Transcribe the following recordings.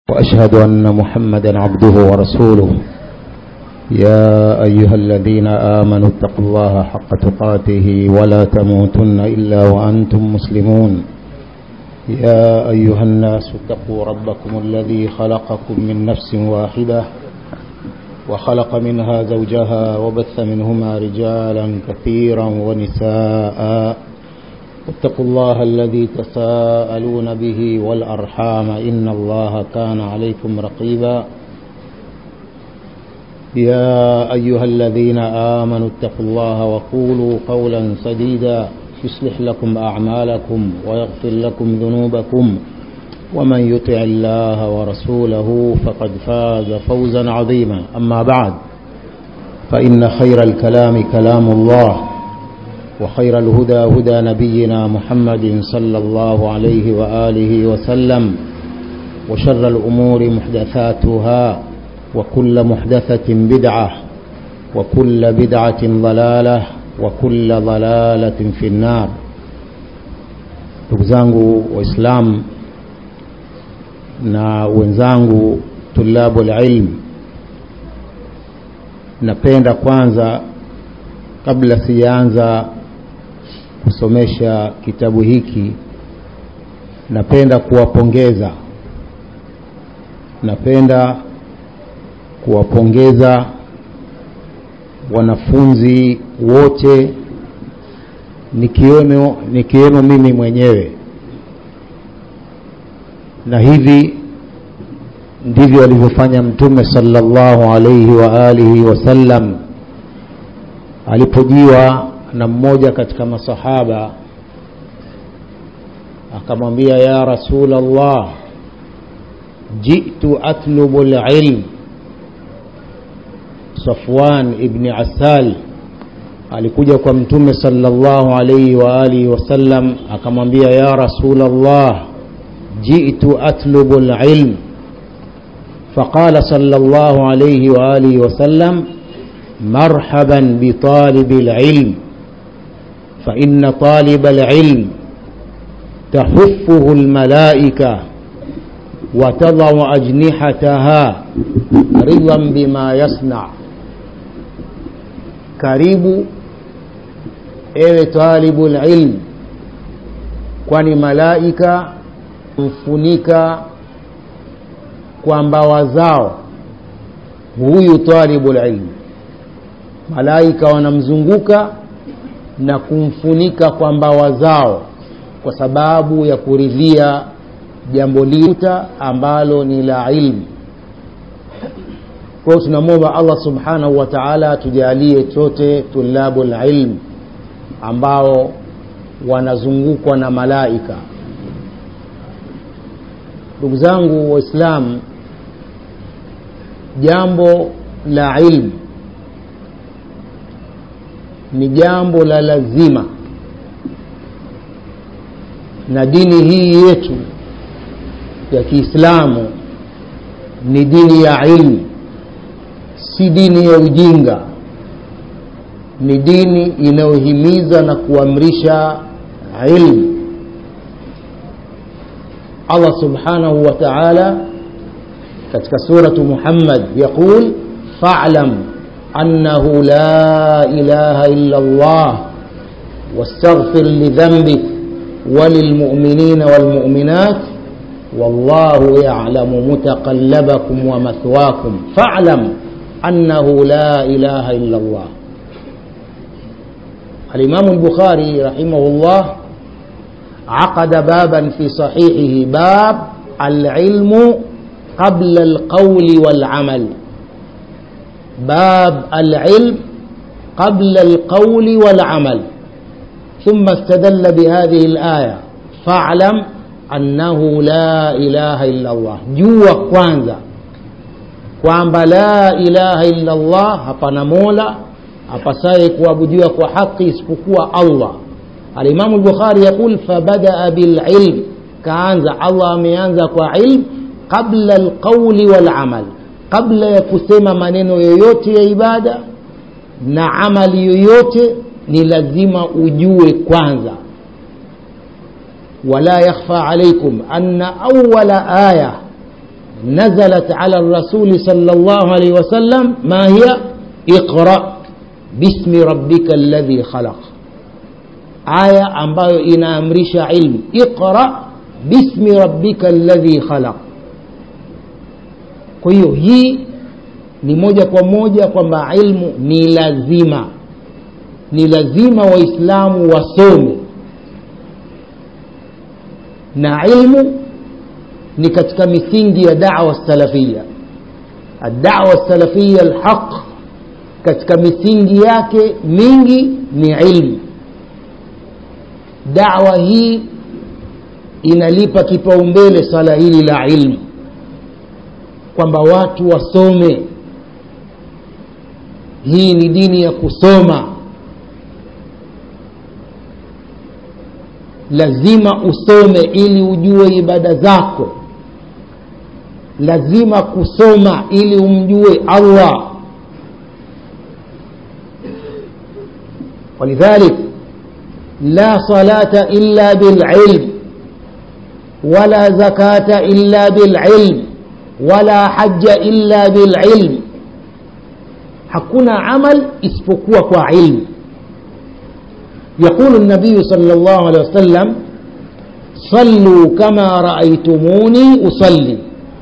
وأشهد أن محمدا عبده ورسوله يا أيها الذين آمنوا اتقوا الله حق تقاته ولا تموتن إلا وأنتم مسلمون يا أيها الناس اتقوا ربكم الذي خلقكم من نفس واحدة وخلق منها زوجها وبث منهما رجالا كثيرا ونساء واتقوا الله الذي تساءلون به والأرحام إن الله كان عليكم رقيبا يا أيها الذين آمنوا اتقوا الله وقولوا قولا سديدا يصلح لكم أعمالكم ويغفر لكم ذنوبكم ومن يطع الله ورسوله فقد فاز فوزا عظيما أما بعد فإن خير الكلام كلام الله وخير الهدى هدى نبينا محمد صلى الله عليه وآله وسلم وشر الأمور محدثاتها وكل محدثة بدعة وكل بدعة ضلالة وكل ضلالة في النار ndugu zangu waislamu na wenzangu tulabu lilm napenda kwanza kabla sijaanza kusomesha kitabu hiki napenda kuwapongeza napenda kuwapongeza wanafunzi wote nikiwemo nikiwemo mimi mwenyewe na hivi ndivyo alivyofanya mtume sallallahu alaihi wa alihi wasallam alipojiwa na mmoja katika masahaba akamwambia ya rasul allah jitu atlubu lilm safwan ibni asal alikuja kwa mtume sallallahu alaihi wa alihi wasallam akamwambia ya rasul allah jitu atlubu lilm فقال صلى الله عليه وآله وسلم مرحبا بطالب العلم فإن طالب العلم تحفه الملائكة وتضع أجنحتها رضا بما يصنع karibu ewe talibu lilm kwani malaika mfunika kwa mbawa zao huyu talibu lilm malaika wanamzunguka na kumfunika kwa mbawa zao kwa sababu ya kuridhia jambo liuta ambalo ni la ilmu kwa hiyo tunamwomba allah subhanahu wa taala tujalie sote tulabu lilm ambao wanazungukwa na malaika ndugu zangu waislamu jambo la ilmu ni jambo la lazima na dini hii yetu ya kiislamu ni dini ya ilmu si dini ya ujinga ni dini inayohimiza na kuamrisha ilmu allah subhanahu wa taala katika suratu muhammad yaqul falam أنه لا إله إلا الله واستغفر لذنبك وللمؤمنين والمؤمنات والله يعلم متقلبكم ومثواكم فاعلم أنه لا إله إلا الله الإمام البخاري رحمه الله عقد بابا في صحيحه باب العلم قبل القول والعمل باب العلم قبل القول والعمل ثم استدل بهذه الآية فاعلم أنه لا إله إلا الله جوا kwanza kwamba la ilaha illa Allah hapana mola apasaye kuabudiwa kwa haki isipokuwa Allah alimamu lbukhari yaqul fabadaa bililm kaanza Allah ameanza kwa ilm qabla alqauli walamal kabla ya kusema maneno yoyote ya ibada na amali yoyote ni lazima ujue kwanza wala yakhfa alaikum anna awala aya نزلت على الرسول صلى الله عليه وسلم ما هي اقرأ باسم ربك الذي خلق aya ambayo inaamrisha ilmu iqra bismi rabbika alladhi khalaq kwa hiyo hii ni moja kwa moja kwamba ilmu ni lazima ni lazima waislamu wasome na ilmu ni katika misingi ya dawa salafia adawa salafia alhaq katika misingi yake mingi ni ilmu dawa hii inalipa kipaumbele swala hili la ilmu kwamba watu wasome hii ni dini ya kusoma lazima usome ili ujue ibada zako lazima kusoma ili umjue allah ولذلك لا صلاة إلا بالعلم ولا زكاة إلا بالعلم ولا حج إلا بالعلم hakuna amal isipokuwa kwa ilmu يقول النبي صلى الله عليه وسلم صلوا كما رأيتموني أصلي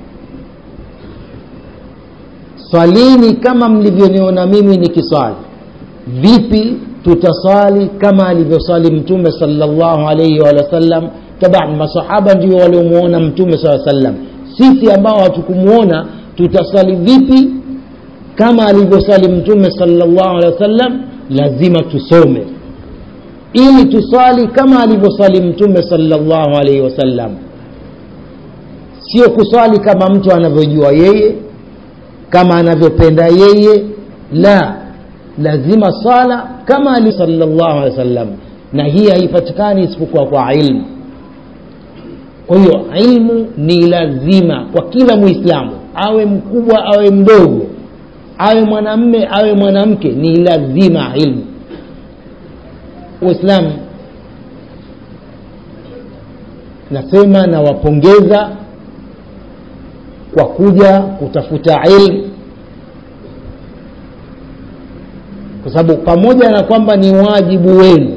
salini kama mlivyoniona mimi nikisali vipi tutasali kama alivyosali mtume salllahu alaihi wa sallam taban masahaba ndio waliomwona mtume saa sallam sisi ambao hatukumuona tutasali vipi kama alivyosali mtume salllahu alehi wasallam lazima tusome ili tusali kama alivyosali mtume salllahu alaihi wasallam sio kusali kama mtu anavyojua yeye kama anavyopenda yeye la lazima sala kama ali salllahu alehi wasallam na hii haipatikani isipokuwa kwa ilmu kwa hiyo ilmu ni lazima kwa kila mwislamu awe mkubwa awe mdogo awe mwanamme awe mwanamke ni lazima ilmu uislamu nasema nawapongeza kwa kuja kutafuta ilmu kwa sababu pamoja na kwamba ni wajibu wenu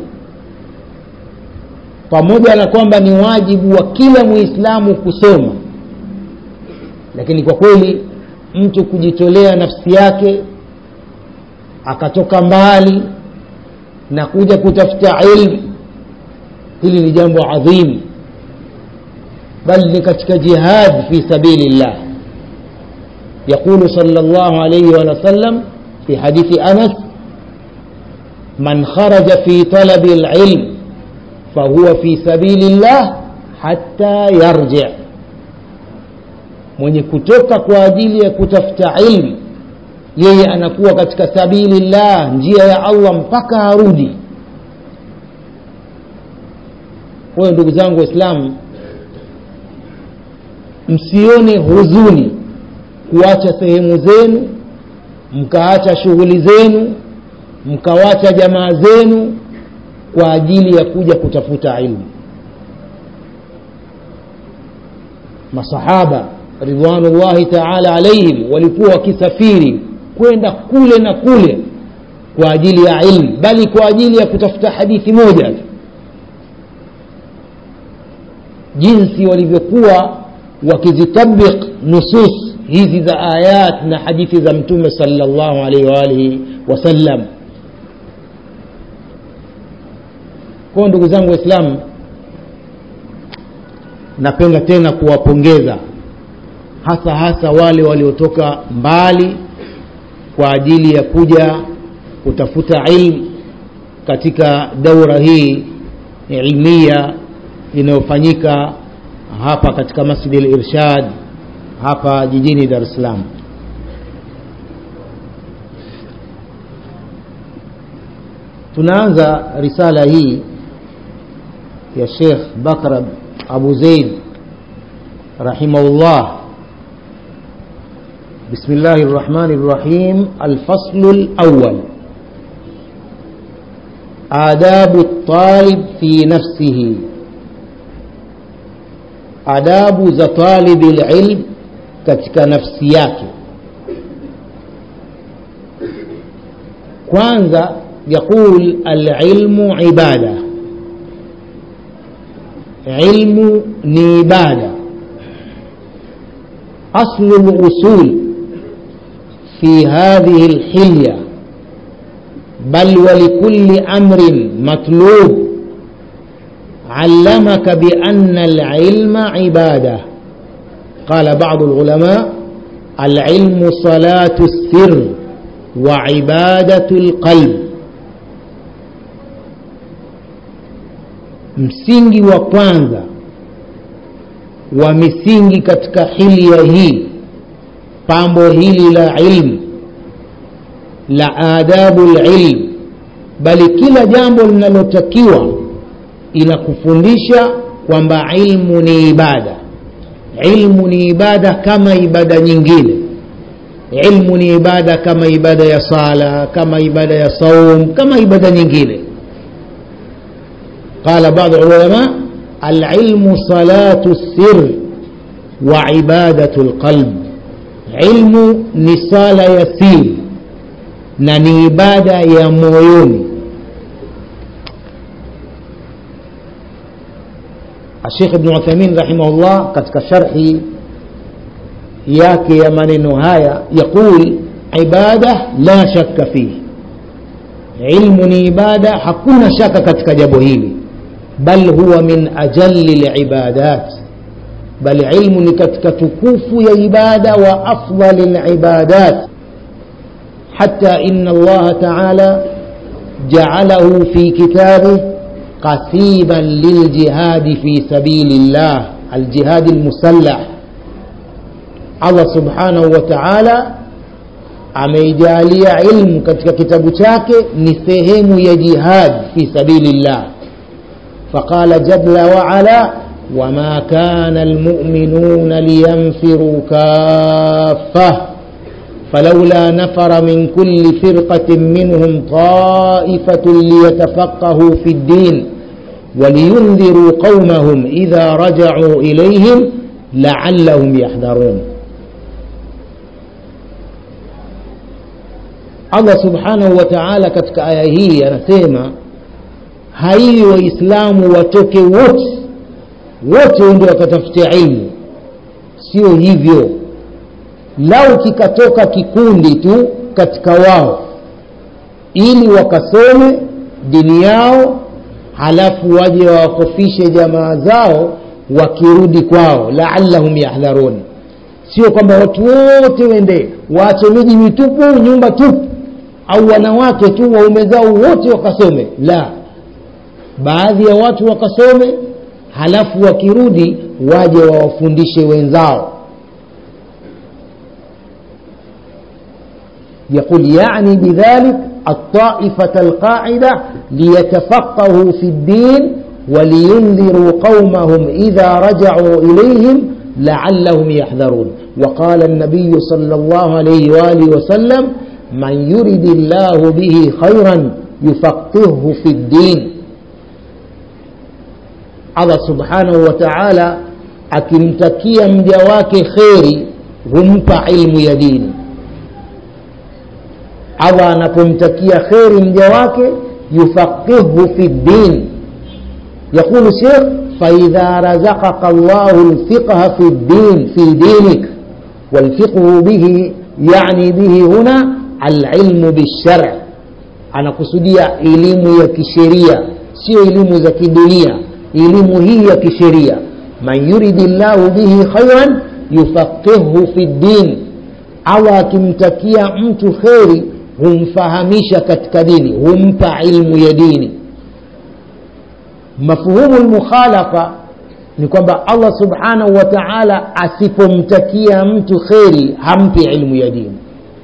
pamoja na kwamba ni wajibu wa kila muislamu kusoma lakini kwa kweli mtu kujitolea nafsi yake akatoka mbali na kuja kutafuta ilmu hili ni jambo adhimu bal ni katika jihad fi sabili llah يقول صلى الله عليه وسلم في حديث أنس من خرج في طلب العلم فهو في سبيل الله حتى يرجع mwenye kutoka kwa ajili ya kutafuta ilmu yeye anakuwa katika sabili llah njia ya allah mpaka arudi kwa hiyo ndugu zangu waislamu msione huzuni kuacha sehemu zenu mkaacha shughuli zenu mkawacha jamaa zenu kwa ajili ya kuja kutafuta ilmu masahaba ridwanullahi taala alaihim walikuwa wakisafiri kwenda kule na kule kwa ajili ya ilmu bali kwa ajili ya kutafuta hadithi moja jinsi walivyokuwa wakizitabik nusus hizi za ayat na hadithi za mtume salllahu alaihi waalihi wasallam kwao ndugu zangu waislamu napenda tena kuwapongeza hasa hasa wale waliotoka mbali kwa ajili ya kuja kutafuta ilmu katika daura hii ilmia inayofanyika hapa katika masjidi lirshad hapa jijini dar es salaam tunaanza risala hii ya shekh bakr abu zeid rahimahullah بسم الله الرحمن الرحيم الفصل الأول آداب الطالب في نفسه adabu za talibi lilm katika nafsi yake kwanza yaqul alilmu ibada ilmu ni ibada aslu lusul في هذه الحلية بل ولكل أمر مطلوب علمك بأن العلم عبادة قال بعض العلماء العلم صلاة السر وعبادة القلب msingi wa kwanza wa misingi katika hilia hii pambo hili la ilmu la adabu lilm bali kila jambo linalotakiwa inakufundisha kwamba ilmu ni ibada ilmu ni ibada kama ibada nyingine ilmu ni ibada kama ibada ya sala kama ibada ya saum kama ibada nyingine قال بعض العلماء العلم صلاة السر وعبادة القلب علم نصال يسير na ni ibada ya moyoni Sheikh Ibn Uthaymeen rahimahullah katika sharhi yake ya maneno haya yaqul ibada la shakka fihi ilmu ni ibada hakuna shaka katika jambo hili bal huwa min ajalli libadat bal ilmu ni katika tukufu ya ibada wa afdali libadat حتى إن الله تعالى جعله في كتابه قسيبا للجهاد في سبيل الله الجهاد المسلح الله سبحانه وتعالى ameijalia ilmu katika kitabu chake ni sehemu ya jihad fi sabilillah faqala jalla waala wama kana almuminuna liyanfiruu kaffah فلولا نفر من كل فرقة منهم طائفة ليتفقهوا في الدين ولينذروا قومهم إذا رجعوا إليهم لعلهم يحذرون Allah subhanahu wa ta'ala katika aya hii anasema haiwi waislamu watoke wote wote ndio wakatafutia ilmu sio hivyo lau kikatoka kikundi tu katika wao ili wakasome dini yao halafu waje wawakofishe jamaa zao wakirudi kwao laallahum yahdharun sio kwamba watu wote wende waache miji mitupu nyumba tupu au wanawake tu waume zao wote wakasome la baadhi ya watu wakasome halafu wakirudi waje wawafundishe wenzao يقول يعني بذلك الطائفة القاعدة ليتفقهوا في الدين ولينذروا قومهم إذا رجعوا إليهم لعلهم يحذرون وقال النبي صلى الله عليه وآله وسلم من يرد الله به خيرا يفقهه في الدين Allah subhanahu wa ta'ala akimtakia mja wake kheri humpa ilmu ya dini Allah anapomtakia kheri mja wake yufaqihu fi ddin يقول الشيخ فإذا رزقك الله الفقه في الدين في دينك والفقه به يعني به هنا العلم بالشرع أنا kusudia elimu ya kisheria sio elimu za kidunia elimu hii ya kisheria man yuridi llahu bihi khairan yufaqihu fi ddin allah akimtakia mtu kheri humfahamisha katika dini humpa ilmu ya dini mafhumu lmukhalafa ni kwamba allah subhanahu wa taala asipomtakia mtu kheri hampi ilmu ya dini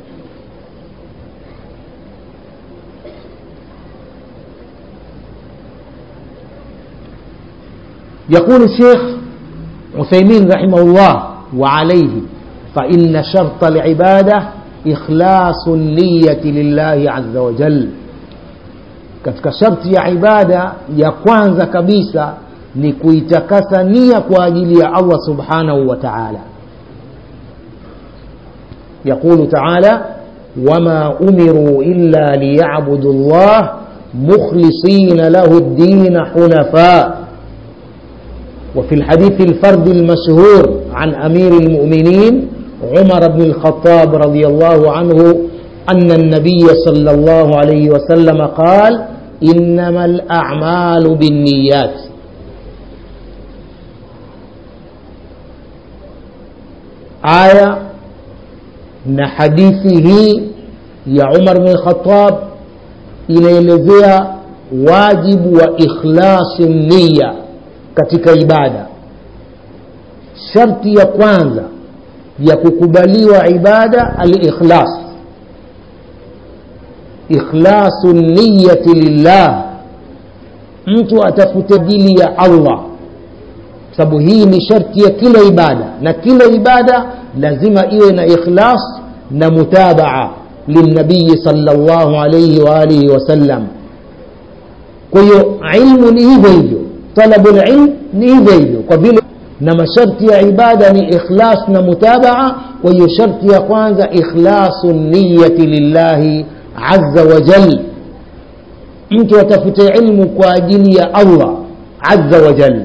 يقول الشيخ عثيمين رحمه الله وعليه فإن شرط العبادة إخلاص النية لله عز وجل katika sharti ya ibada ya kwanza kabisa ni kuitakasa nia kwa ajili ya allah subhanahu wa taala يقول تعالى وما أمروا إلا ليعبدوا الله مخلصين له الدين حنفاء وفي الحديث الفرد المشهور عن أمير المؤمنين عمر بن الخطاب رضي الله عنه أن النبي صلى الله عليه وسلم قال إنما الأعمال بالنيات آية na hadithi hii ya Umar bin Khattab inaelezea wajibu wa ikhlasi nia katika ibada. Sharti ya kwanza ya kukubaliwa ibada al-ikhlas, ikhlasu niyati lillah, mtu atafute ajili ya Allah, sababu hii ni sharti ya kila ibada, na kila ibada lazima iwe na ikhlas na mutabaa lilnabiyi sallallahu alayhi wa alihi wasallam. Kwa hiyo ilmu ni hivyo hivyo, talabu lilm ni hivyo hivyo, kwa vile na masharti ya ibada ni ikhlas na mutabaa. Kwa hiyo sharti ya kwanza ikhlasu niyati lillahi azza wa jal, mtu atafute ilmu kwa ajili ya Allah azza wa jal.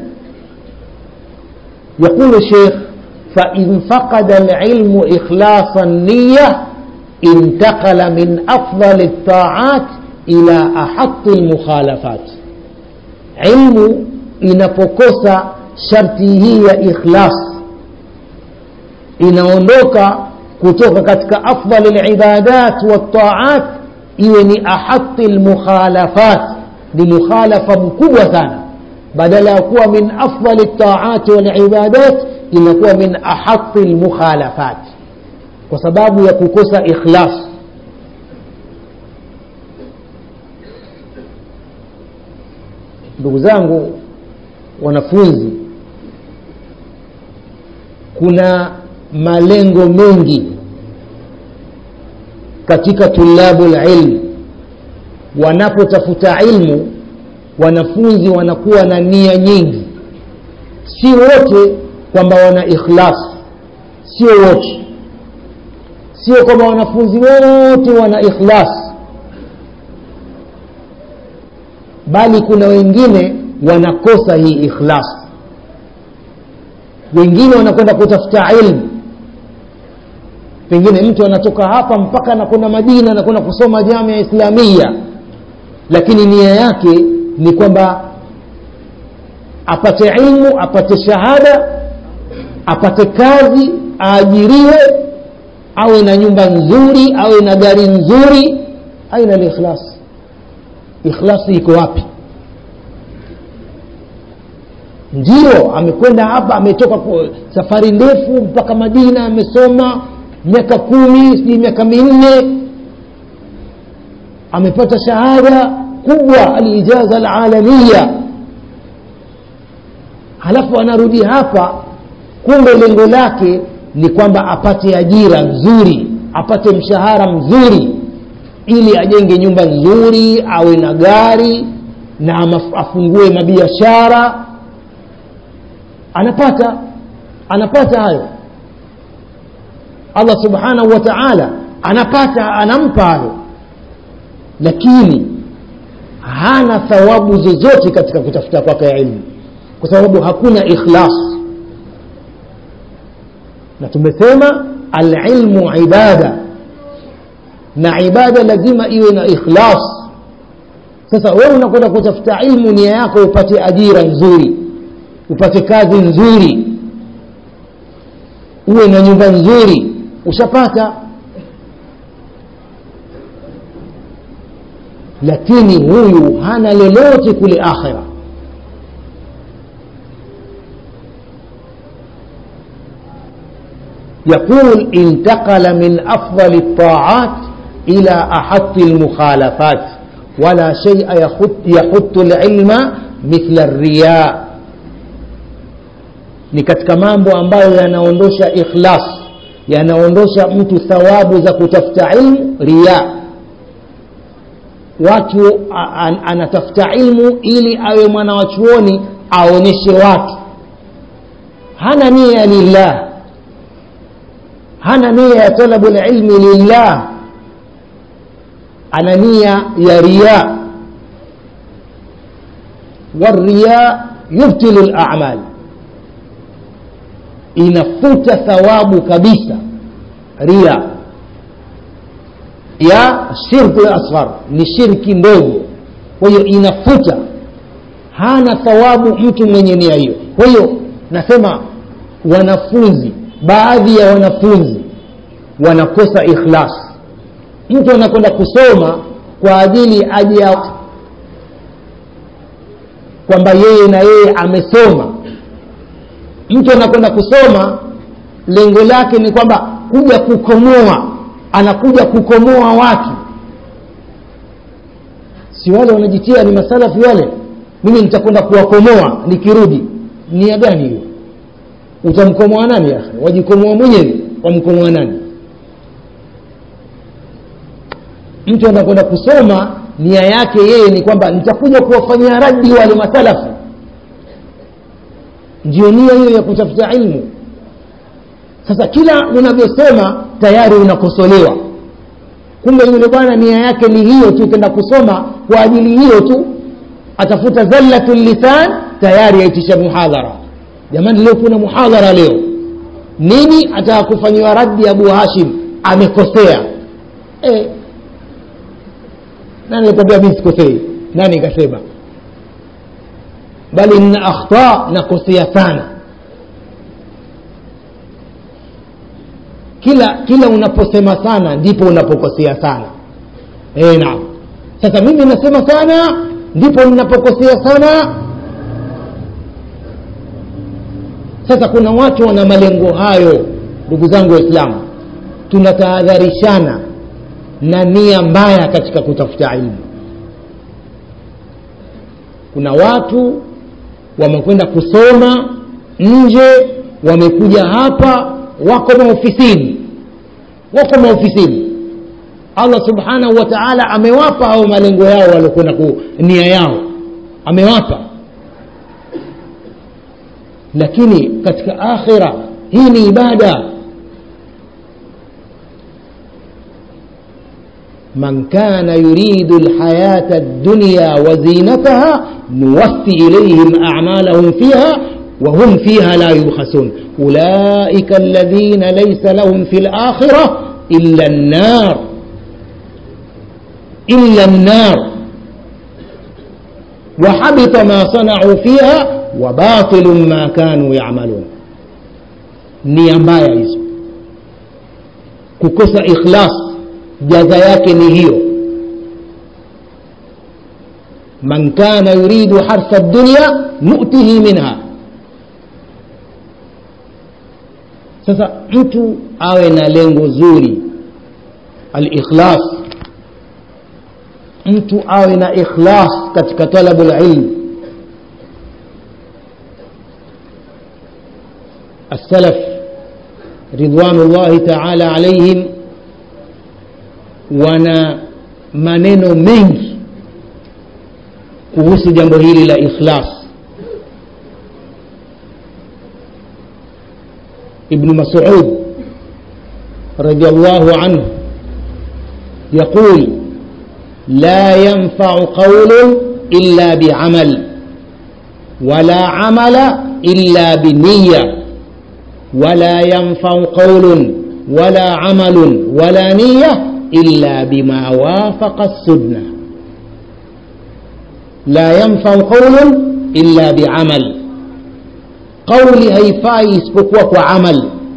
Yaqulu Sheikh فإن فقد العلم إخلاص النية انتقل من أفضل الطاعات إلى أحط المخالفات علم inapokosa sharti hii ya ikhlas inaondoka kutoka katika afdal libadat waltaat iwe ni ahati lmukhalafat ni mukhalafa mkubwa sana badala ya kuwa min afdali ltaati walibadat inakuwa min ahaqi lmukhalafat kwa sababu ya kukosa ikhlas ndugu zangu wanafunzi kuna malengo mengi katika tulabu lilm wanapotafuta ilmu wanafunzi wanakuwa na nia nyingi si wote kwamba wana ikhlas sio wote sio kwamba wanafunzi wote wana ikhlas bali kuna wengine wanakosa hii ikhlas wengine wanakwenda kutafuta ilmu pengine mtu anatoka hapa mpaka anakwenda madina anakwenda kusoma jamia islamia lakini nia yake ni kwamba apate ilmu apate shahada apate kazi aajiriwe awe na nyumba nzuri awe na gari nzuri aina likhlas ikhlasi iko wapi ndio amekwenda hapa ametoka safari ndefu mpaka madina amesoma miaka kumi sijui miaka minne amepata shahada kubwa alijaza alalamiya halafu anarudi hapa kumbe lengo lake ni kwamba apate ajira nzuri apate mshahara mzuri ili ajenge nyumba nzuri awe na gari na afungue mabiashara anapata anapata hayo allah subhanahu wa taala anapata anampa hayo lakini hana thawabu zozote katika kutafuta kwake ya ilmu kwa sababu hakuna ikhlas na tumesema alilmu ibada na ibada lazima iwe na ikhlas sasa wewe unakwenda kutafuta ilmu nia yako upate ajira nzuri upate kazi nzuri uwe na nyumba nzuri ushapata lakini huyu hana lolote kule akhira يقول انتقل من أفضل الطاعات إلى أحط المخالفات ولا شيء يحط, يحط العلم مثل الرياء ni katika mambo ambayo yanaondosha ikhlas yanaondosha mtu thawabu za kutafuta ilmu riya watu an, anatafuta ilmu ili awe mwana wa chuoni aonyeshe watu hana nia lillah hana nia ya talabu lilmi lillah ana nia ya riya والرياء يبطل الأعمال inafuta thawabu kabisa ria ya shirku asghar ni shirki ndogo kwa hiyo inafuta hana thawabu mtu mwenye nia hiyo kwa hiyo nasema wanafunzi baadhi ya wanafunzi wanakosa ikhlas mtu anakwenda kusoma kwa ajili aje kwamba yeye na yeye amesoma mtu anakwenda kusoma lengo lake ni kwamba kuja kukomoa anakuja kukomoa watu si wale wanajitia ni masalafi wale mimi nitakwenda kuwakomoa nikirudi nia gani hiyo utamkomoa nani ya wajikomoa mwenyewe wamkomoa nani mtu anakwenda kusoma nia yake yeye ni kwamba nitakuja kuwafanyia radi wale masalafi ndio nia hiyo ya kutafuta ilmu sasa kila unavyosema tayari unakosolewa kumbe yule bwana nia yake ni hiyo tu kenda kusoma kwa ajili hiyo tu atafuta zallatu lisan tayari aitisha muhadhara jamani leo kuna muhadhara leo nini ataka kufanyiwa raddi abu hashim amekosea e, nani alikwambia mi sikosei nani ikasema bali nina akhta nakosea sana kila kila unaposema sana ndipo unapokosea sana e, naam sasa mimi nasema sana ndipo ninapokosea sana sasa kuna watu wana malengo hayo ndugu zangu waislamu tunatahadharishana na nia mbaya katika kutafuta ilmu kuna watu wamekwenda kusoma nje wamekuja hapa wako maofisini wako maofisini allah subhanahu wa taala amewapa hao malengo yao waliokwenda nia yao amewapa lakini katika akhira hii ni ibada من كان يريد الحياة الدنيا وزينتها نوفي إليهم أعمالهم فيها وهم فيها لا يبخسون أولئك الذين ليس لهم في الآخرة إلا النار إلا النار وحبط ما صنعوا فيها وباطل ما كانوا يعملون nia mbaya hizo kukosa ikhlas jaza yake ni hiyo man kana yuridu harsa dunya nutihi minha sasa mtu awe na lengo zuri alikhlas mtu awe na ikhlas katika talabu lilm السلف رضوان الله تعالى عليهم wana maneno mengi kuhusu jambo hili la ikhlas ibnu masud radiallahu anhu يقول لا ينفع قول إلا بعمل ولا عمل إلا بنية ولا ينفع قول ولا عمل ولا نية إلا بما وافق السنة لا ينفع قول إلا بعمل قولي هيفاي اسبقوا وعمل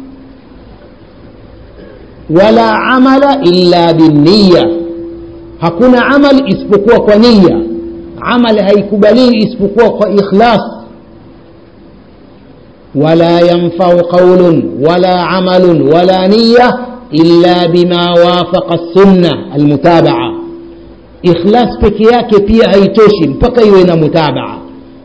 ولا عمل إلا بالنية hakuna amal isipokuwa kwa nia amal haikubaliwi isipokuwa kwa ikhlas wala yanfau qaulun wala amalun wala niya illa bima wafaqa sunna almutabaa ikhlas peke yake pia haitoshi mpaka iwe na mutabaa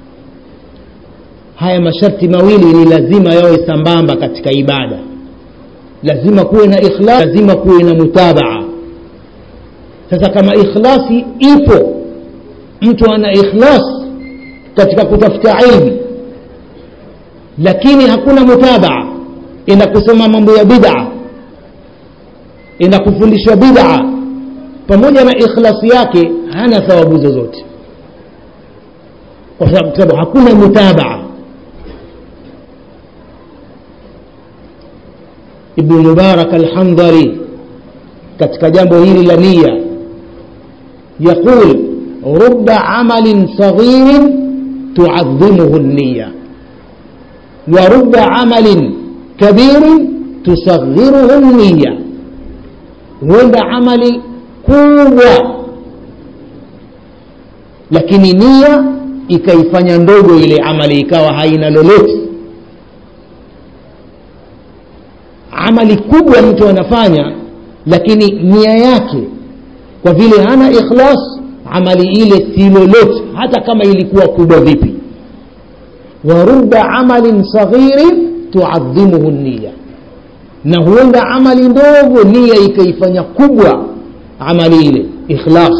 haya masharti mawili ni lazima yawe sambamba katika ibada lazima kuwe na ikhlas lazima kuwe na mutabaa sasa kama ikhlasi ipo mtu ana ikhlas katika kutafuta ilmu lakini hakuna mutabaa ina kusoma mambo ya bid'a enda kufundishwa bid'a pamoja na ikhlasi yake hana thawabu zozote kwa sababu hakuna mutabaa ibnu mubarak alhandhari katika jambo hili la nia yaqul ruba amalin saghirin tuadhimuhu niya wa ruba amalin kabirin tusaghiruhu niya huenda amali kubwa lakini nia ikaifanya ndogo ile amali ikawa haina lolote amali kubwa mtu anafanya lakini nia yake kwa vile hana ikhlas amali ile si lolote hata kama ilikuwa kubwa vipi wa ruba amalin saghirin tuadhimuhu niya na huenda amali ndogo nia ikaifanya kubwa amali ile ikhlas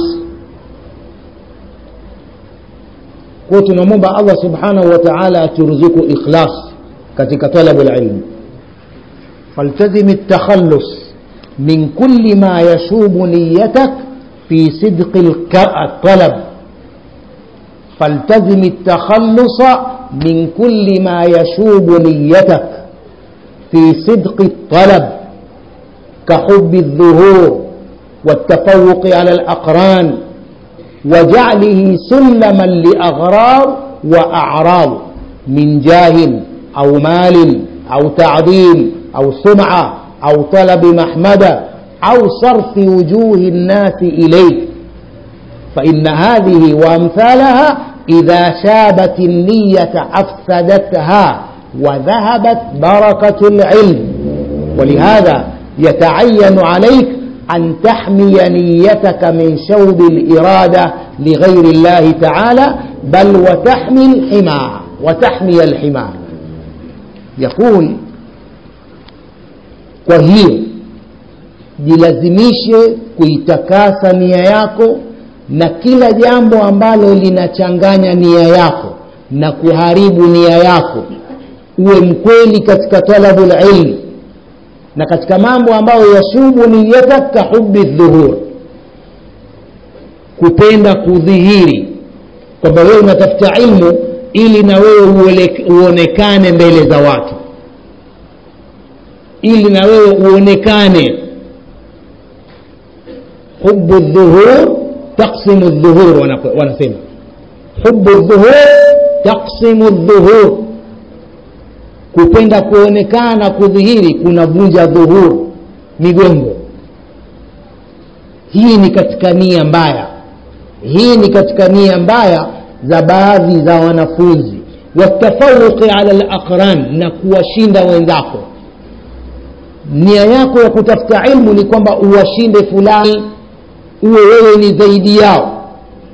kwa tunamwomba allah subhanahu wa taala aturuzuku ikhlas katika talabu lilmi فالتزم التخلص من كل ما يشوب نيتك في صدق الطلب فالتزم التخلص من كل ما يشوب نيتك في صدق الطلب كحب الظهور والتفوق على الأقران وجعله سلما لأغراض وأعراض من جاه أو مال أو تعظيم أو سمعة أو طلب محمدة أو صرف وجوه الناس إليك فإن هذه وأمثالها إذا شابت النية أفسدتها وذهبت بركة العلم ولهذا يتعين عليك أن تحمي نيتك من شوب الإرادة لغير الله تعالى بل وتحمي الحمى وتحمي الحمى يقول kwa hiyo jilazimishe kuitakasa nia yako na kila jambo ambalo linachanganya nia yako na kuharibu nia yako uwe mkweli katika talabu lilmi na katika mambo ambayo yashubu niyatak ka hubi dhuhur kupenda kudhihiri kwamba wewe unatafuta ilmu ili na wewe uonekane mbele za watu ili na wewe uonekane hubu dhuhur taksimu dhuhur wanasema hubu dhuhur taksimu dhuhur kupenda kuonekana kudhihiri kunavunja dhuhur migongo hii ni katika nia mbaya hii ni katika nia mbaya za baadhi za wanafunzi watafauqi ala laqran na kuwashinda wenzako nia yako ya kutafuta ilmu ni kwamba uwashinde fulani uwe wewe ni zaidi yao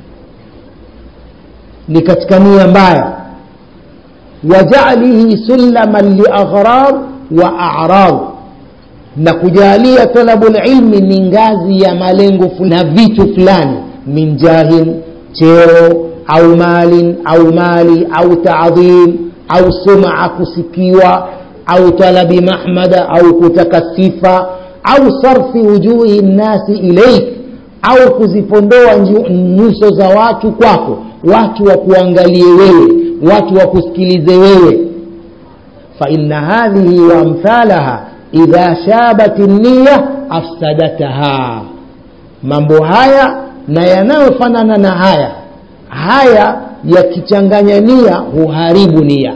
ni katika nia mbaya wajalihi sulaman liaghrad wa arad na kujalia talabu lilmi ni ngazi ya malengo na vitu fulani min jahin cheo au malin au mali au taadhim au suma kusikiwa au talabi mahmada au kutaka sifa au sarfi wujuhi nnasi ilaik au kuzipondoa nyuso za watu kwako watu wakuangalie wewe watu wakusikilize wewe faina hadhihi waamthalaha idha shabat niya afsadataha mambo haya na yanayofanana na haya haya yakichanganya nia huharibu nia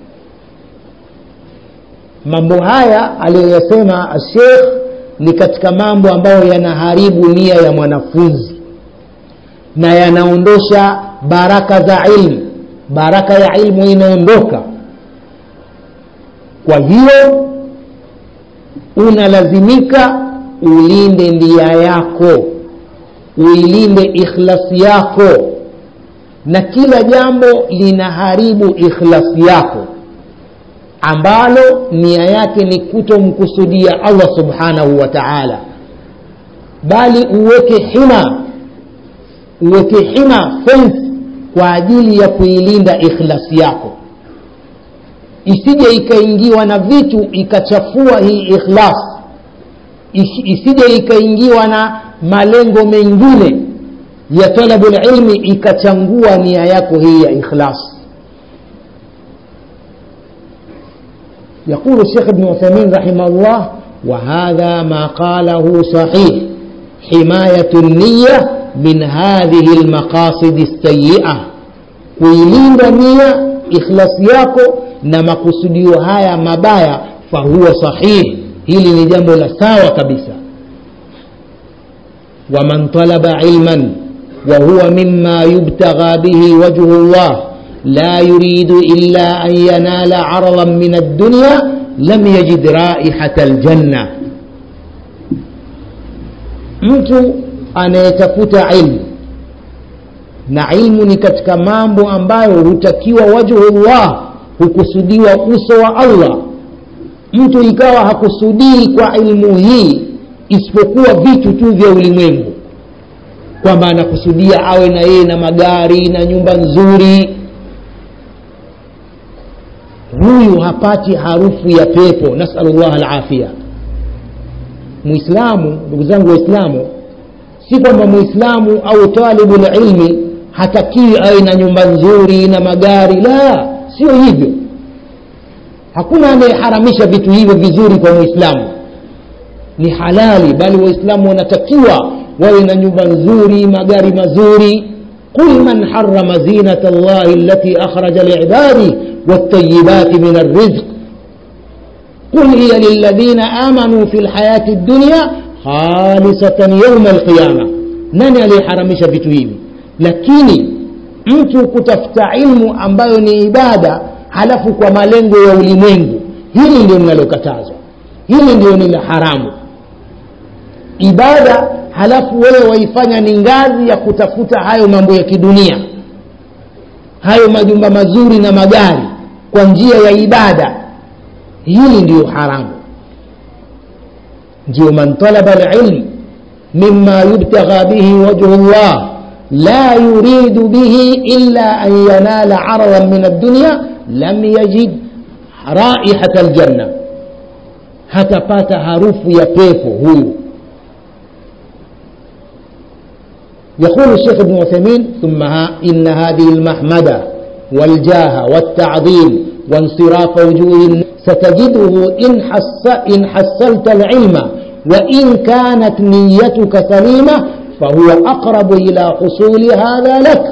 mambo haya aliyoyasema shekh ni katika mambo ambayo yanaharibu nia ya mwanafunzi na yanaondosha baraka za ilmu baraka ya ilmu inaondoka kwa hiyo unalazimika ulinde ndia yako uilinde ikhlasi yako na kila jambo linaharibu ikhlasi yako ambalo nia yake ni kutomkusudia allah subhanahu wa taala bali uweke hima uweke hima fence kwa ajili ya kuilinda ikhlasi yako isije ikaingiwa na vitu ikachafua hii ikhlas isije ikaingiwa na malengo mengine ya talabu lilmi ikachangua nia yako hii ya ikhlas يقول الشيخ ابن عثيمين رحمه الله وهذا ما قاله صحيح حماية النية من هذه المقاصد السيئة kuilinda nia ikhlasi yako na makusudio haya mabaya fahuwa sahih hili ni jambo la sawa kabisa waman talaba ilman wahuwa mima yubtagha bihi wajhu llah la yuridu illa an yanala aradan min addunya lam yajid raihata aljanna mtu anayetafuta ilmu na ilmu ni katika mambo ambayo hutakiwa wajhullah hukusudiwa uso wa allah mtu ikawa hakusudii kwa ilmu hii isipokuwa vitu tu vya ulimwengu kwamba anakusudia awe na yeye na magari na nyumba nzuri huyu hapati harufu ya pepo nasalullah alafia muislamu ndugu zangu waislamu si kwamba muislamu au talibu lilmi hatakiwi awe na nyumba nzuri na magari la sio hivyo hakuna anayeharamisha vitu hivyo vizuri kwa muislamu ni halali bali waislamu wanatakiwa wawe na nyumba nzuri magari mazuri قل من حرم زينة الله التي أخرج لعباده والطيبات من الرزق قل هي للذين آمنوا في الحياة الدنيا khalisatan yauma alqiyama nani aliyeharamisha vitu hivi lakini mtu kutafuta ilmu ambayo ni ibada halafu kwa malengo ya ulimwengu hili ndio linalokatazwa hili ndio ni la haramu ibada halafu wewe waifanya ni ngazi ya kutafuta hayo mambo ya kidunia hayo majumba mazuri na magari kwa njia ya ibada hili ndiyo haramu ndio man talaba alilm mima yubtagha bihi wajhu llah la yuridu bihi illa an yanala aradan min addunya lam yajid raihata aljanna hatapata harufu ya pepo huyu يقول الشيخ ابن عثيمين ثم ها إن هذه المحمدة والجاه والتعظيم وانصراف وجوه ستجده إن, حس إن حصلت العلم وإن كانت نيتك سليمة فهو أقرب إلى حصول هذا لك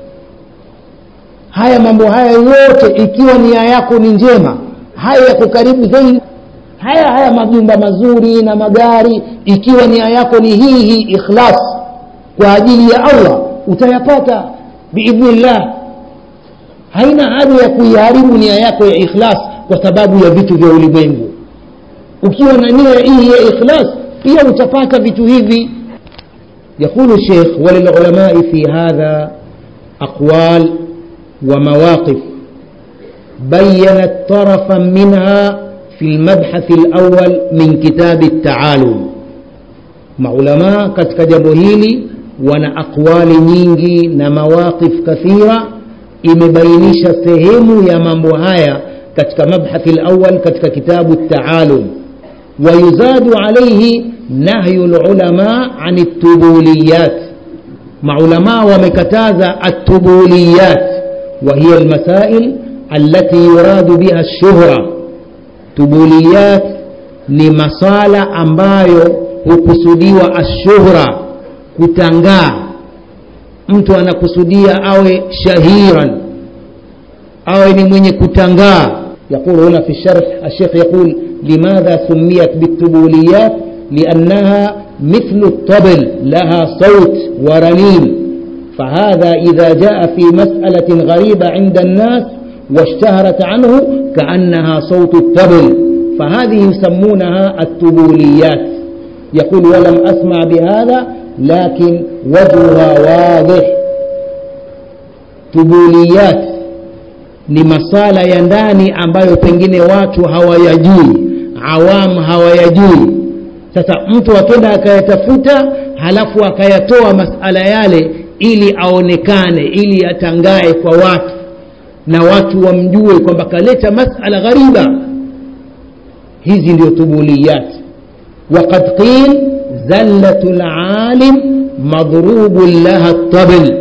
haya mambo haya yote ikiwa nia yako ni njema haya yako karibu zaidi haya haya majumba mazuri na magari ikiwa nia yako ni hii hii ikhlas kwa ajili ya allah utayapata biidhnillah haina haja ya kuiharibu nia yako ya ikhlas kwa sababu ya vitu vya ulimwengu ukiwa na nia hii ya ikhlas pia utapata vitu hivi يقول الشيخ وللعلماء في هذا أقوال ومواقف بينت طرفا منها في المبحث الأول من كتاب التعالم maulamaa katika jambo hili wana aqwali nyingi na mawaqif kathira imebainisha sehemu ya mambo haya katika mabhathi lawal katika kitabu taalum wayuzadu alaihi nahyu lulama ani tubuliyat maulamaa wamekataza atubuliyat وهي المسائل التي يراد بها الشهرة تبوليات ni masala ambayo hukusudiwa ashuhra kutangaa mtu anakusudia awe shahiran awe ni mwenye kutangaa يقول هنا في الشرح الشيخ يقول لماذا سميت بالتبوليات لأنها مثل الطبل لها صوت ورنين فهذا إذا جاء في مسألة غريبة عند الناس واشتهرت عنه كأنها صوت الطبل فهذه يسمونها التبوليات يقول ولم أسمع بهذا لكن وجهها واضح تبوليات ni masala ya ndani ambayo pengine watu hawayajui awamu hawayajui sasa mtu akenda akayatafuta halafu akayatoa masala yale ili aonekane ili atangae kwa watu na watu wamjue kwamba kaleta masala ghariba hizi ndio tubuliyat وقد قيل زلة العالم مضروب لها الطبل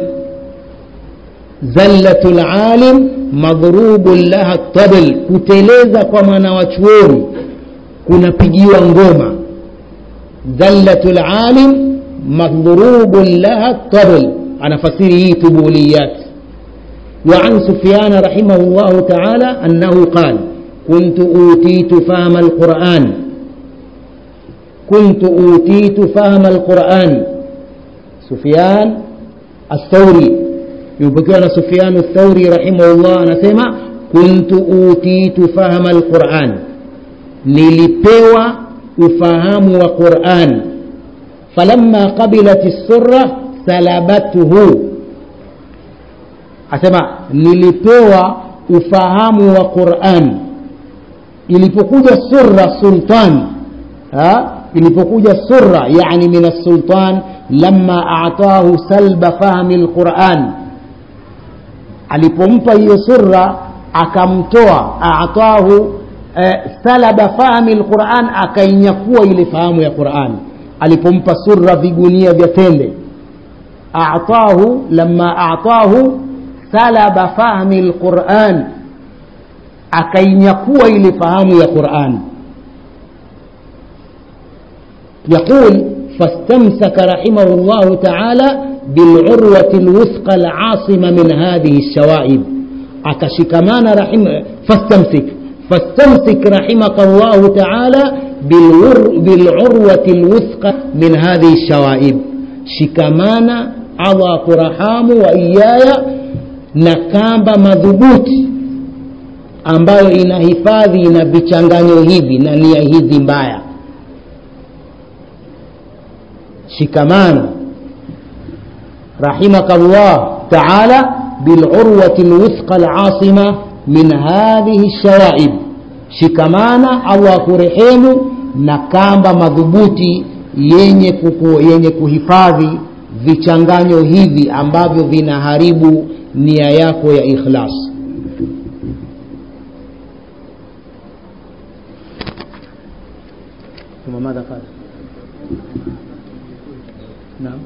زلة العالم مضروب لها الطبل kuteleza kwa mwanawachuoni kunapigiwa ngoma zallatul alim madhrubun laha tabl anafasiri hii tubuliyat وعن سفيان رحمه الله تعالى أنه قال كنت أوتيت فهم القرآن كنت أوتيت فهم القرآن سفيان الثوري يبقى سفيان الثوري رحمه الله نسمع كنت أوتيت فهم القرآن nilipewa ufahamu wa Qur'an falamma qabilat as-surra salabathu asema nilipewa ufahamu wa Qur'an ilipokuja surra sultan ha ilipokuja surra yani min as-sultan lamma a'tahu salba fahmi al-Qur'an alipompa hiyo surra akamtoa a'tahu salaba fahmi alquran akainyakua ile fahamu ya Qur'an alipompa surra vigunia vya tende a'tahu lamma a'tahu salaba fahmi alquran akainyakua ile fahamu ya Qur'an يقول فاستمسك رحمه الله تعالى بالعروة الوثقى العاصمة من هذه الشوائب أكشكمان رحمه فاستمسك فاستمسك رحمك الله تعالى بالور بالعروة الوثقى من هذه الشوائب شكمانا الله كرحام وإياي نكامب مذبوط ambayo inahifadhi na vichanganyo hivi na nia hizi mbaya shikamana rahimaka Allah taala bilurwati lwuthqa alasima min hadhihi shawaib shikamana allah akurehemu na kamba madhubuti yenye, kuku, yenye kuhifadhi vichanganyo hivi ambavyo vinaharibu nia yako ya ikhlas ثم ماذا قال نعم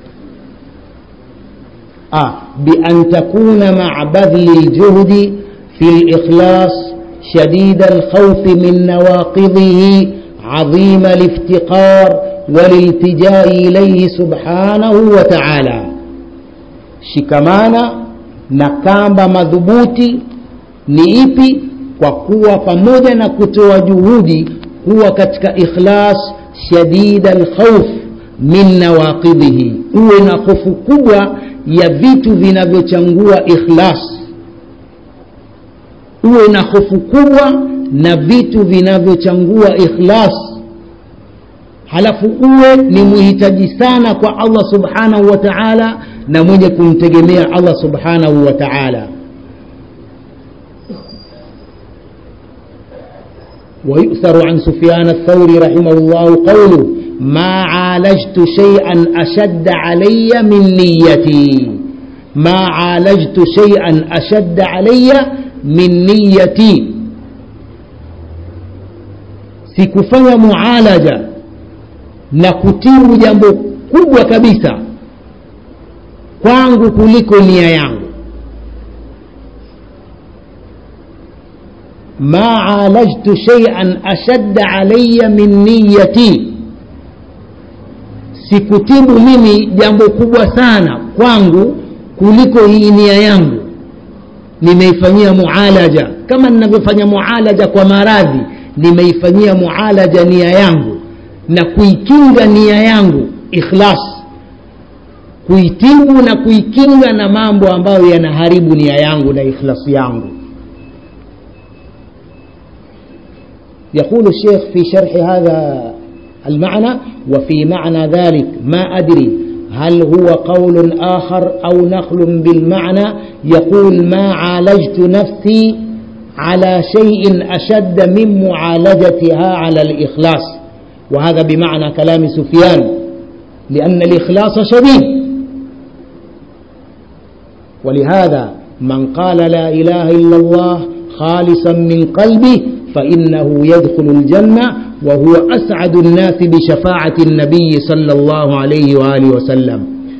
آه بأن تكون مع بذل الجهد في الإخلاص شديد الخوف من نواقضه عظيم الافتقار والالتجاء إليه سبحانه وتعالى shikamana na kamba madhubuti ni ipi kwa kuwa pamoja na kutoa juhudi kuwa katika ikhlas shadida alkhauf min nawaqidhihi uwe na hofu kubwa ya vitu vinavyochangua ikhlas uwe na hofu kubwa na vitu vinavyochangua ikhlas halafu uwe ni muhitaji sana kwa allah subhanahu wa taala na mwenye kumtegemea allah subhanahu wa taala ويؤثر عن سفيان الثوري رحمه الله قوله ما عالجت شيئا أشد علي من نيتي ما عالجت شيئا أشد علي من نيتي sikufanya mualaja na kutibu jambo kubwa kabisa kwangu kuliko nia yangu ma alajtu shay'an ashadda alayya min niyati sikutibu mimi jambo kubwa sana kwangu kuliko hii nia yangu nimeifanyia mualaja kama ninavyofanya mualaja kwa maradhi nimeifanyia mualaja nia yangu na kuikinga nia yangu ikhlas kuitibu na kuikinga na mambo ambayo yanaharibu nia yangu na ikhlasi yangu يقول الشيخ في شرح هذا المعنى وفي معنى ذلك ما أدري هل هو قول آخر أو نقل بالمعنى يقول ما عالجت نفسي على شيء أشد من معالجتها على الإخلاص وهذا بمعنى كلام سفيان لأن الإخلاص شديد ولهذا من قال لا إله إلا الله خالصا من قلبه فإنه يدخل الجنة وهو أسعد الناس بشفاعة النبي صلى الله عليه وآله وسلم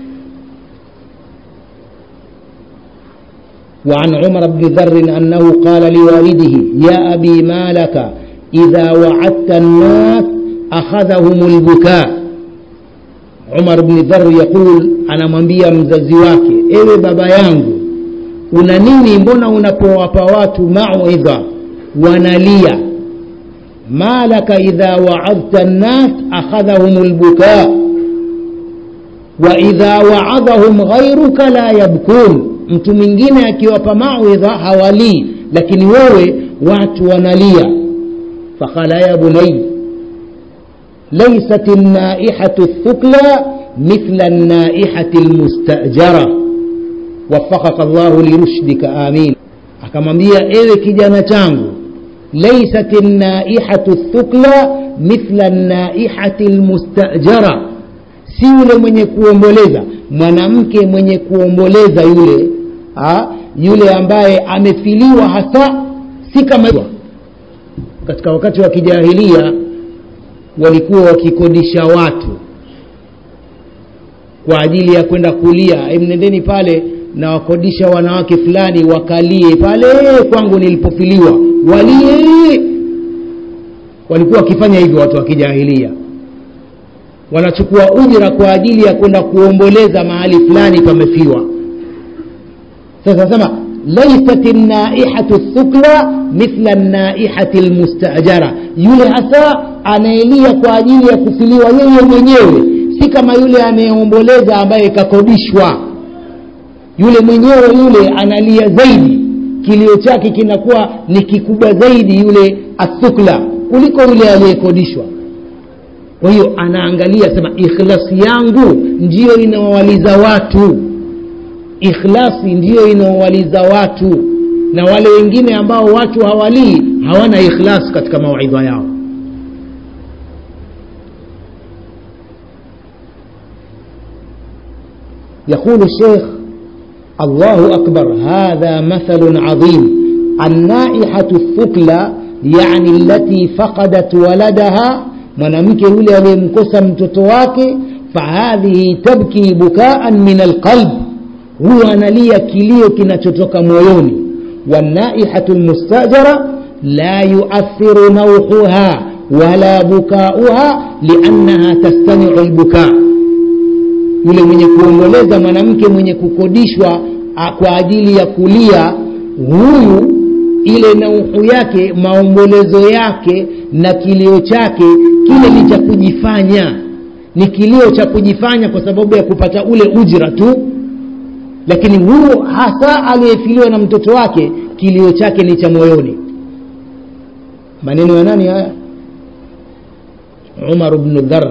وعن عمر بن ذر أنه قال لوالده يا أبي ما لك إذا وعدت الناس أخذهم البكاء عمر بن ذر يقول أنا mwambia mzazi wake ewe baba yangu una nini mbona unapowapa watu mauidha wanalia ma laka idha waadta nnas akhadhahum lbukaa wa idha waadhahum ghairuka la yabkun mtu mwingine akiwapa mauidha hawalii lakini wewe watu wanalia faqala ya bunai laysat النائحة الثكلى مثل النائحة المستأجرة وفقك الله لرشدك آمين akamwambia ewe kijana changu laysat naihatu thukla mithla naihati lmustajara si yule mwenye kuomboleza mwanamke mwenye kuomboleza yule ha? yule ambaye amefiliwa hasa si kama katika wakati wa kijahilia walikuwa wakikodisha watu kwa ajili ya kwenda kulia mnendeni pale na wakodisha wanawake fulani wakalie pale kwangu nilipofiliwa walie walikuwa wakifanya hivyo watu wa kijahilia wanachukua ujira kwa ajili ya kwenda kuomboleza mahali fulani pamefiwa sasa sema laysat naihatu thukla mithla naihati lmustajara yule hasa anaelia kwa ajili ya kufiliwa yeye mwenyewe si kama yule anayeomboleza ambaye kakodishwa yule mwenyewe yule analia zaidi kilio chake kinakuwa ni kikubwa zaidi yule athukla kuliko yule aliyekodishwa kwa hiyo anaangalia sema ikhlasi yangu ndiyo inawawaliza watu ikhlasi ndiyo inaowaliza watu na wale wengine ambao watu hawalii hawana ikhlas katika mawaidha yao يقول الشيخ الله أكبر هذا مثل عظيم النائحة الثكلى يعني التي فقدت ولدها mwanamke yule aliyemkosa mtoto wake fahadhihi tabki bukaan min alqalb huyo analia kilio kinachotoka moyoni wanaihatu lmustajara la yuathiru nauhuha wala bukauha liannaha tastamiu lbukaa yule mwenye kuomboleza mwanamke mwenye kukodishwa kwa ajili ya kulia huyu ile nauhu yake maombolezo yake na kilio chake kile ni cha kujifanya ni kilio cha kujifanya kwa sababu ya kupata ule ujira tu lakini huyo hasa aliyefiliwa na mtoto wake kilio chake ni cha moyoni maneno ya nani haya umar bnu dhar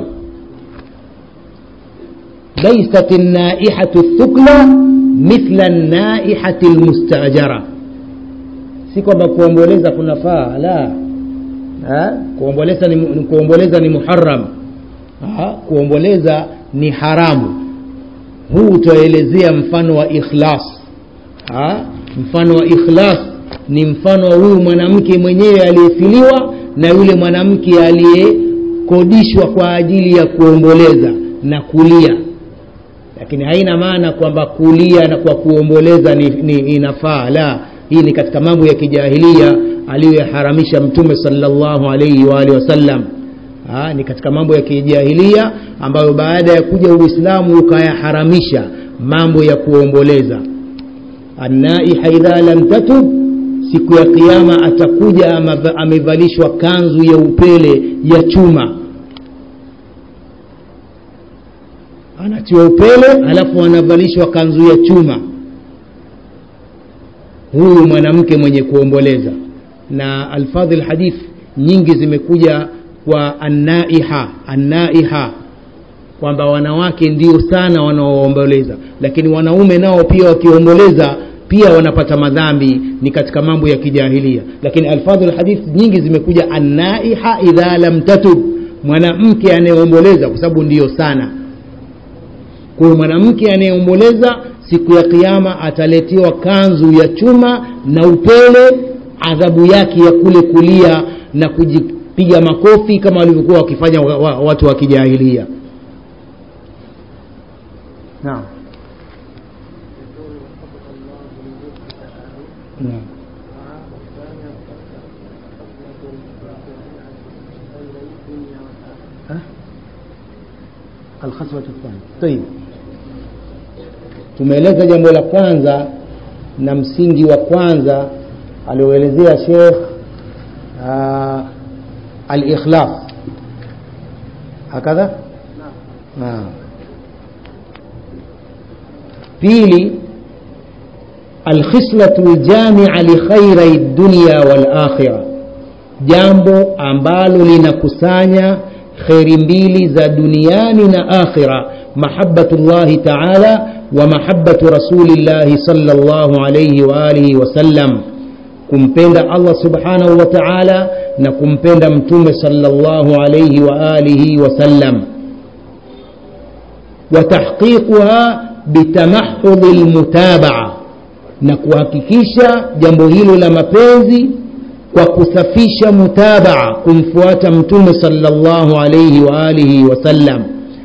laysat naihatu thukla mithla naihati lmustajara si kwamba kuomboleza kunafaa la ha? kuomboleza ni, kuomboleza ni muharam ha? kuomboleza ni haramu huu utaelezea mfano wa ikhlas ha? mfano wa ikhlas ni mfano wa huyu mwanamke mwenyewe aliyefiliwa na yule mwanamke aliyekodishwa kwa ajili ya kuomboleza na kulia lakini haina maana kwamba kulia na kwa kuomboleza ni, ni inafaa la hii ni katika mambo ya kijahilia aliyoyaharamisha mtume salllahu alaihi waalihi wasallam ha, ni katika mambo ya kijahilia ambayo baada ya kuja uislamu ukayaharamisha mambo ya kuomboleza annaiha idha lam tatub siku ya kiama atakuja amevalishwa kanzu ya upele ya chuma anatiwa upele alafu anavalishwa kanzu ya chuma huyu mwanamke mwenye kuomboleza na alfadhi lhadith nyingi zimekuja kwa annaiha annaiha kwamba wanawake ndio sana wanaoomboleza lakini wanaume nao pia wakiomboleza pia wanapata madhambi ni katika mambo ya kijahilia lakini alfadhu lhadith nyingi zimekuja annaiha idha lam tatub mwanamke anayeomboleza kwa sababu ndiyo sana kwa hiyo mwanamke anayeomboleza siku ya kiama ataletiwa kanzu ya chuma na upele adhabu yake ya kule kulia na kujipiga makofi kama walivyokuwa wakifanya wa, wa, watu wa kijahilia naam naam alkhaswatu thani tayib tumeeleza jambo la kwanza na msingi wa kwanza alioelezea shekh uh, alikhlas hakadha naam pili alkhislatu ljamia likhairai dunya walakhira jambo ambalo linakusanya kheri mbili za duniani na akhira mahabatu llahi taala wa mahabatu rasulillahi sala llahu alaihi waalihi wasallam kumpenda allah subhanahu wa taala na kumpenda mtume sala llahu alaihi waalihi wasallam watahqiquha bitamahudhi lmutabaa na kuhakikisha jambo hilo la mapenzi kwa kusafisha mutabaa kumfuata mtume sallallahu alayhi wa alihi wasallam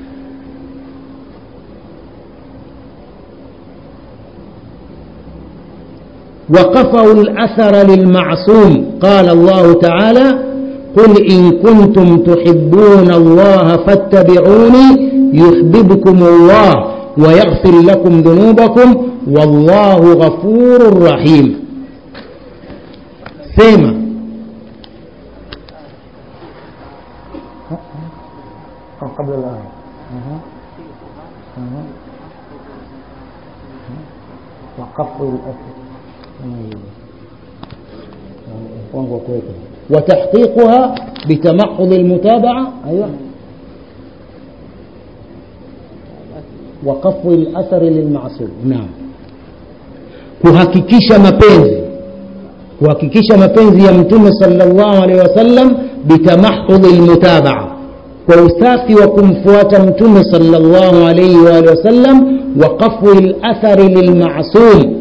وقفوا الأثر للمعصوم قال الله تعالى قل إن كنتم تحبون الله فاتبعوني يحببكم الله ويغفر لكم ذنوبكم والله غفور رحيم sema قبل الآية وقف الأسر وتحقيقها بتمحض المتابعة أيوة وقف الأثر للمعصوم نعم kuhakikisha mapenzi kuhakikisha mapenzi ya mtume sallallahu alaihi wasallam bitamahudhi lmutabaa kwa usafi wa kumfuata mtume sallallahu alaihi waalihi wasallam wa qafwi lathari lilmasum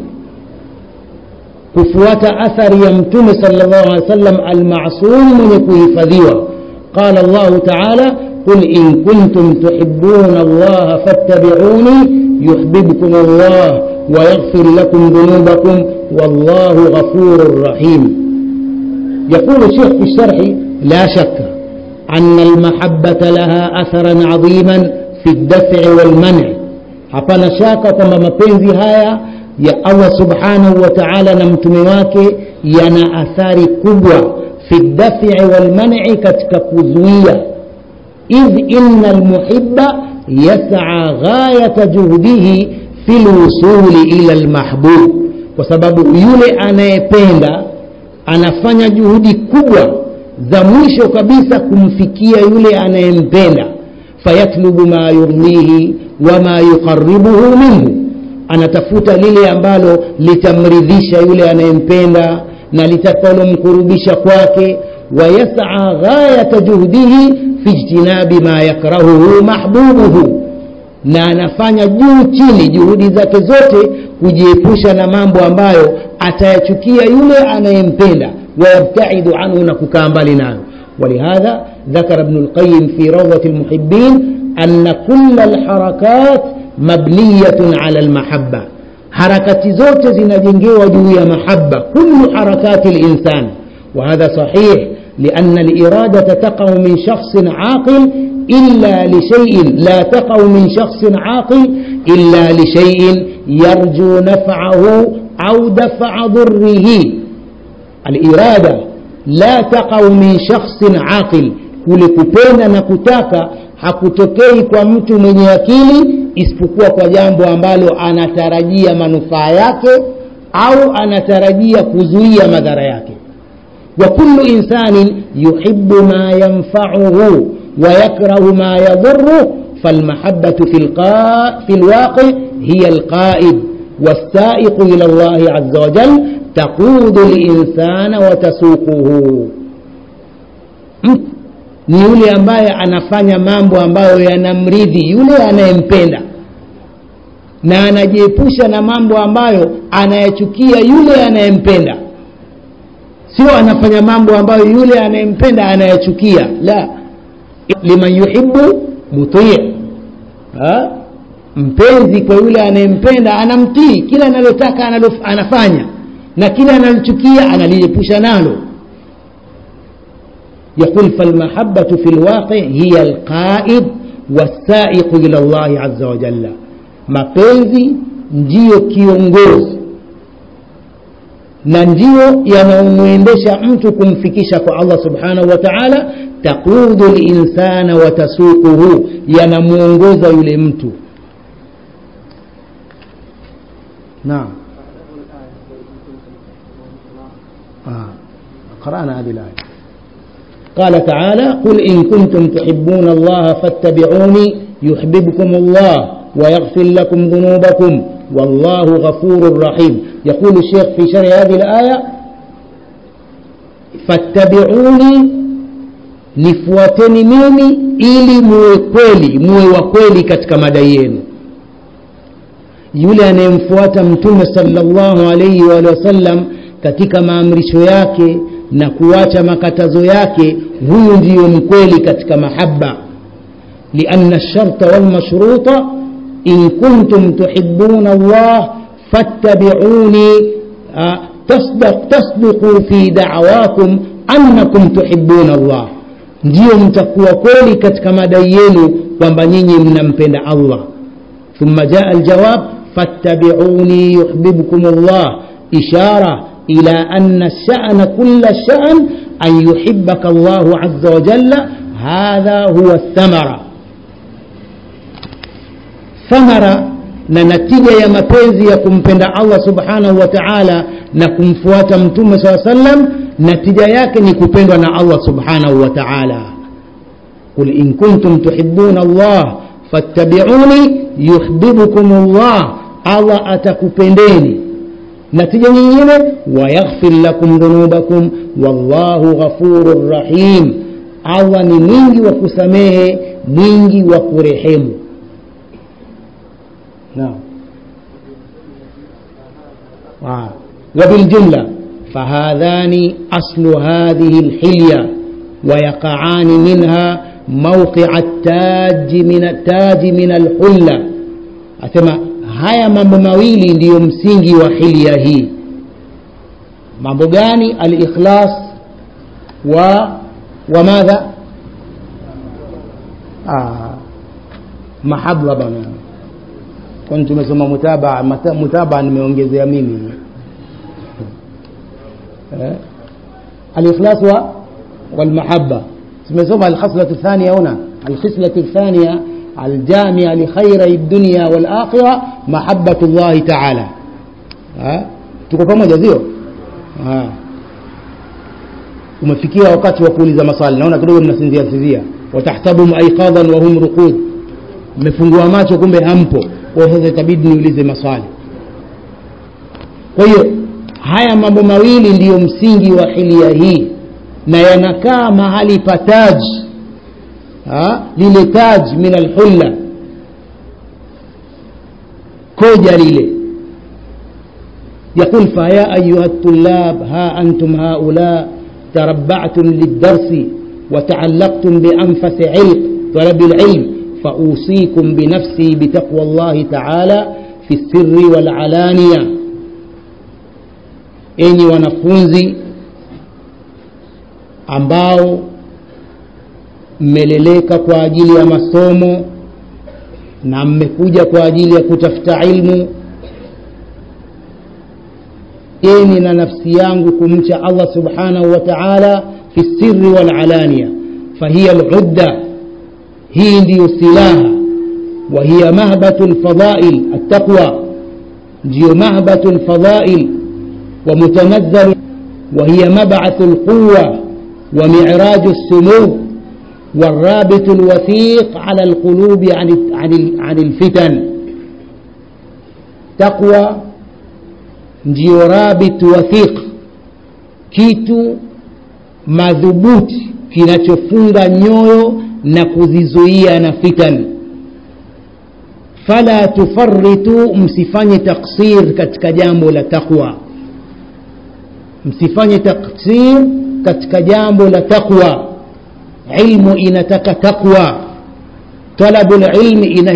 kufuata athari ya mtume sallallahu alaihi wasallam almasum mwenye kuhifadhiwa qala llahu taala قل إن كنتم تحبون الله فاتبعوني يحببكم الله ويغفر لكم ذنوبكم والله غفور رحيم يقول الشيخ في الشرح لا شك أن المحبة لها أثرا عظيما في الدفع والمنع hapana shaka kwamba mapenzi haya ya allah subhanahu wa taala na mtume wake yana athari kubwa fi dafii walmani katika kuzuia idh ina lmuhiba yasaa ghayata juhdihi fi lwusuli ila lmahbub kwa sababu yule anayependa anafanya juhudi kubwa za mwisho kabisa kumfikia yule anayempenda fayatlubu ma yurnihi wama yuqaribuhu minhu anatafuta lile ambalo litamridhisha yule anayempenda na litakalomkurubisha kwake wayasaa ghayata juhdihi fi ijtinabi ma yakrahuhu mahbubuhu na anafanya juu chini juhudi zake zote kujiepusha na mambo ambayo atayachukia yule anayempenda wayabtaidu anhu na kukaa mbali nayo ولهذا ذكر ابن القيم في روضة المحبين أن كل الحركات مبنية على المحبة حركة زوت زنجنجي وجوية محبة كل حركات الإنسان وهذا صحيح لأن الإرادة تقع من شخص عاقل إلا لشيء لا تقع من شخص عاقل إلا لشيء يرجو نفعه أو دفع ضره الإرادة لا تقع من شخص عاقل kule kupenda na kutaka hakutokei kwa mtu mwenye akili isipokuwa kwa jambo ambalo anatarajia manufaa yake au anatarajia kuzuia madhara yake wa kullu insanin yuhibu ma yanfauhu ويكره ما يضره فالمحبة في, القا... في الواقع هي القائد والسائق إلى الله عز وجل تقود الإنسان وتسوقه ni yule ambaye anafanya mambo ambayo yanamridhi yule anayempenda na anajiepusha na mambo ambayo anayachukia yule anayempenda sio anafanya mambo ambayo yule anayempenda anayachukia la liman yuhibu mutii mpenzi kwa yule anayempenda anamtii kila analotaka analof, anafanya na kila analochukia analiepusha nalo يقول فالمحبة في الواقع هي القائد والسائق إلى الله عز وجل mapenzi ndiyo kiongozi na ndiyo yanayomwendesha mtu kumfikisha kwa allah subhanahu wa taala taqudu linsana wa tasuquhu yanamwongoza yule mtu naam آه. قرأنا هذه الآية قال تعالى قل إن كنتم تحبون الله فاتبعوني يحببكم الله ويغفر لكم ذنوبكم والله غفور رحيم يقول الشيخ في شرح هذه الآية فاتبعوني nifuateni mimi ili muwe kweli muwe wa kweli katika madai yenu yule anayemfuata mtume salllahu alaihi waalihi wasallam katika maamrisho yake na kuacha makatazo yake huyu ndiyo mkweli katika mahaba lianna lsharta walmashruta in kuntum tuhibuna allah fattabiuni tasduqu fi dawakum annakum tuhibuna allah ndiyo mtakuwa kweli katika madai yenu kwamba nyinyi mnampenda allah thumma jaa aljawab fattabiuni yuhbibkum allah ishara إلى أن الشأن كل الشأن أن يحبك الله عز وجل هذا هو الثمرة ثمرة na natija ya mapenzi ya kumpenda allah subhanahu wa taala na kumfuata mtume saa sallam natija yake ni kupendwa na allah subhanahu wa taala qul in kuntum tuhibuna allah fattabiuni yuhbibukum llah allah atakupendeni natija nyingine wayaghfir lakum dhunubakum wallahu ghafurun rahim allah ni mwingi wa kusamehe mwingi wa kurehemu naam وبالجملة فهذان أصل هذه الحلية ويقعان منها موقع التاج من التاج من الحلة أسمع haya mambo mawili ndiyo msingi wa hilia hii mambo gani alikhlas wa wa madha ah, mahaba bana kwani tumesoma mutabaa mutabaa nimeongezea mimi eh? alikhlas wa walmahaba tumesoma alkhaslatu thania huna alkhislatu thania الجامعة لخيري الدنيا والآخرة محبة الله تعالى tuko pamoja sio umefikia wakati wa kuuliza maswali naona kidogo mnasinzia sinzia watahtabum aiqadhan wa hum ruqud mmefungua macho kumbe hampo kwa sasa itabidi niulize maswali kwa hiyo haya mambo mawili ndiyo msingi wa hilia hii na yanakaa mahali pa taji lile taj min alhulla koja lile يقول فيا أيها الطلاب ها أنتم هؤلاء تربعتم للدرس وتعلقتم بأنفس علق طلب العلم فأوصيكم بنفسي بتقوى الله تعالى في السر والعلانية إني ونفونزي ambao mmeleleka kwa ajili ya masomo na mmekuja kwa ajili ya kutafuta ilmu eni na nafsi yangu kumcha allah subhanahu wa taala fi sirri walalania fahiya ludda hii ndiyo silaha وهي مهبة الفضائل التقوى ndiyo مهبة الفضائل ومتنزل وهي مبعث القوة ومعراج السمو والرابط الوثيق على القلوب عن عن عن الفتن تقوى ndio rabit wathiq kitu madhubuti kinachofunga nyoyo na kuzizuia na fitan fala tufaritu msifanye taksir katika jambo la taqwa msifanye taksir katika jambo la taqwa ilmu inataka taqwa talabu lilmi ina